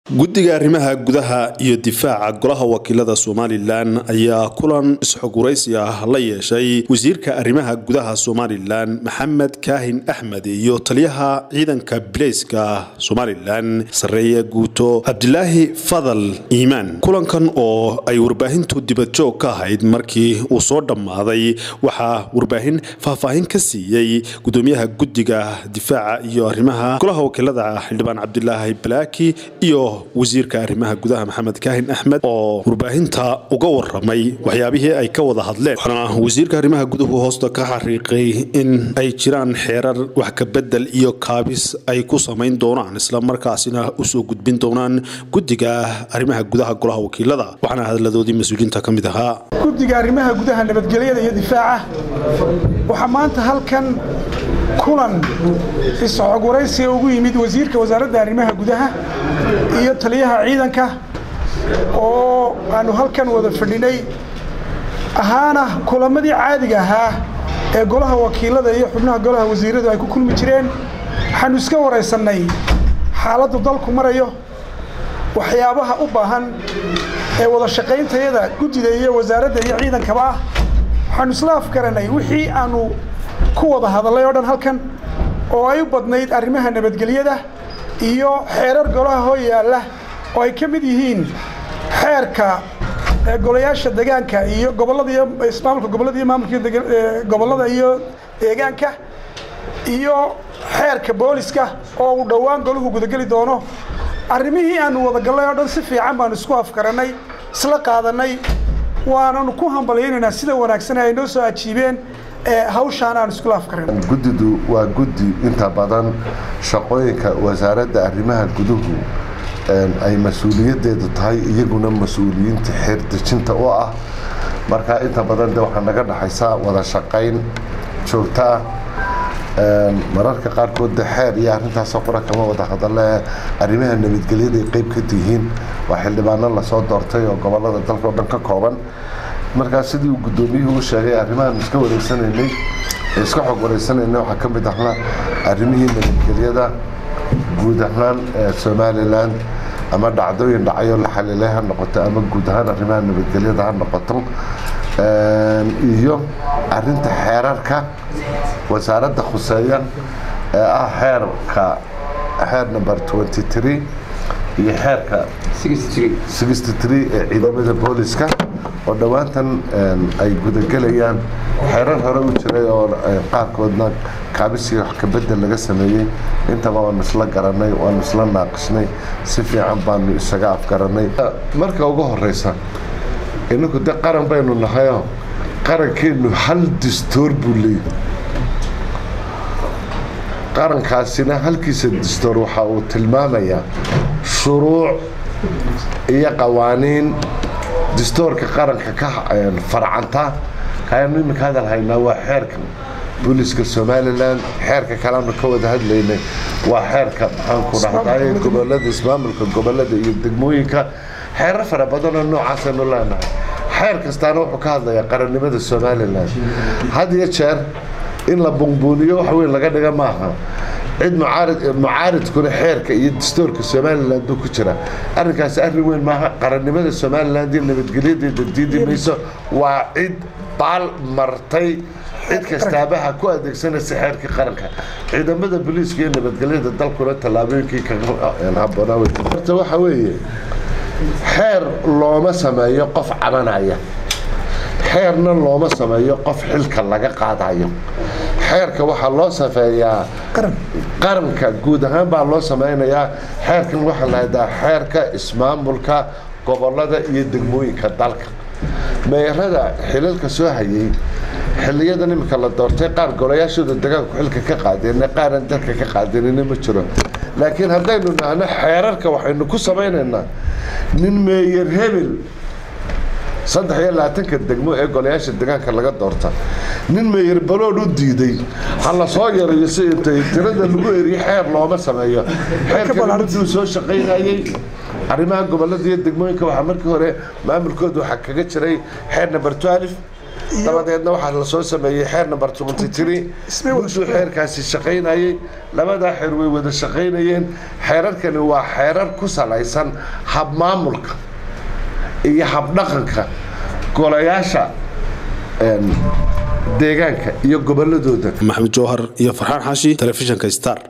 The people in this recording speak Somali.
guddiga arrimaha gudaha iyo difaaca golaha wakiilada somalilan ayaa kulan isxoguraysi ah la yeeshay wasiirka arrimaha gudaha somalilan maxamed kaahin axmed iyo taliyaha ciidanka bileyska somalilan sarreeye guuto cabdilaahi fadal iimaan kulankan oo ay warbaahintu dibadjoog ka ahayd markii uu soo dhammaaday waxaa warbaahin faahfaahin ka siiyey gudoomiyaha guddiga difaaca iyo arrimaha golaha wakiilada xildhibaan cabdilaahi balaaki iyo wasiirka arrimaha gudaha maxamed kaahin axmed oo warbaahinta uga waramay waxyaabihii ay ka wada hadleen waxaana wasiirka arrimaha guduhu hoosta ka xariiqay in ay jiraan xeerar wax kabedel iyo kaabis ay ku samayn doonaan isla markaasina usoo gudbin doonaan guddiga arrimaha gudaha golaha wakiilada waxaana hadaladoodii mas-uuliyiinta ka mid ahaa guddiga arrimaha gudaha nabadgelyada iyo difaaca waxaa maanta halkan kulan isxogwaraysiga ugu yimid wasiirka wasaaradda arrimaha gudaha iyo taliyaha ciidanka oo aanu halkan wada fadhinay ahaana kulamadii caadiga ahaa ee golaha wakiilada iyo xubnaha golaha wasiiradu ay ku kulmi jireen waxaanu iska waraysannay xaaladdu dalku marayo waxyaabaha u baahan ee wada shaqayntayada guddida iyo wasaaradda iyo ciidankaba ah waxaanu isla afgaranay wixii aanu ku wada hadallay oo dhan halkan oo ay u badnayd arrimaha nabadgelyada iyo xeerar golaha hoo yaalla oo ay ka mid yihiin xeerka golayaasha deegaanka iyo gobollada iyo ismaamulka gobollada iyo maamulka gobollada iyo deegaanka iyo xeerka booliska oo uu dhowaan golahu gudageli doono arrimihii aanu wadagallay oo dhan si fiican baanu isku afgarannay isla qaadannay waananu ku hambalyaynaynaa sida wanaagsan ay noo soo ajiibeen hawshaan aan iskula afkaran guddidu waa guddi inta badan shaqooyinka wasaaradda arrimaha guduhu ay mas-uuliyaddeedu tahay iyaguna mas-uuliyiinta xeerdejinta u ah marka inta badan de waxaa naga dhaxaysa wada shaqayn joogto ah mararka qaarkood de xeer iyo arrintaasoo qura kama wada hadalle arrimaha nabadgelyada ay qeyb ka tihiin waa xildhibaano lasoo doortay oo gobollada dalka o dhan ka kooban markaa sidii uu guddoomiyuhu u sheegay arrimahan iska wareysanaynay iska xog wareysanaynay waxaa ka mid ahnaa arrimihii nabadgelyada guud ahaan ee somalilan ama dhacdooyin dhacayo la xalilay ha noqoto ama guud ahaan arrimaha nabadgelyada ha noqoto iyo arinta xeerarka wasaaradda khuseeya ee ah xeerka xeer number twenty three iyo xeerka sixty three ee ciidamada booliska oo dhowaantan ay gudagelayaan xeerar hore u jiray oo qaarkoodna kaabisii wax kabedel laga sameeyey intaba waanu isla garanay waanu isla naaqisnay si fiican baanu isaga afgaranay marka ugu horeysa inagu de qaran baynu nahayoo qarankeenu hal distoor buu leeyahy qarankaasina halkiisa distoor waxa uu tilmaamayaa shuruuc iyo qawaaniin distoorka qaranka ka farcanta kaanu iminka hadal haynaa waa xeerka booliska somalilan xeerka kaleanu ka wada hadlaynay waa xeerka maxaanku dhahday gobolada ismaamulka gobolada iyo degmooyinka xeerar fara badanoo noocaasaynu leenahay xeer kastaana wuxuu ka hadlayaa qarannimada somalilan had iyo jeer in la bunbuuniyo wax weyn laga dhiga maaha cid mucaaridkuna xeerka iyo dastoorka somalilan buu ku jira arrinkaasi arrin weyn maaha qarannimada somalilan iyo nabadgelyadeeda diidi mayso waa cid baal martay cid kastaabaha ku adeegsanaysa xeerkii qaranka ciidamada boliiska iyo nabadgelyada dalkuna tallaabooyinkii kahaboonaaorta waxa weeye xeer looma sameeyo qof cabanaya xeerna looma sameeyo qof xilka laga qaadayo xeerka waxaa loo safeeyaa qaranka guud ahaan baa loo samaynayaa xeerkan waxaa lahahdaa xeerka ismaamulka gobolada iyo degmooyinka dalka meerada xilalka soo hayay xiliyadan imika la doortay qaar golayaashooda degaanku xilka ka qaadeen qaaran dalka ka qaadanina ma jiro laakiin haddaynu nahno xeerarka waxaynu ku samaynaynaa nin meeyer hebel saddex iyo labaatanka degmo ee golayaasha degaanka laga doorta nin meeyer balood u diiday ha la soo yarayo si intay tirada lagu eriyo xeer looma sameeyo xeerkan mudduu soo shaqaynayey arrimaha gobolada iyo degmooyinka waxaa markii hore maamulkooda waxaa kaga jiray xeer number twelve dabadeedna waxaa lasoo sameeyey xeer number twenty three mudduu xeerkaasi shaqaynayey labadaa xeer way wada shaqaynayeen xeerarkani waa xeerar ku salaysan habmaamulka iyo habdhaqanka golayaasha deegaanka iyo goboladooda maxamed jowhar iyo farxaan xaashi telefishinka star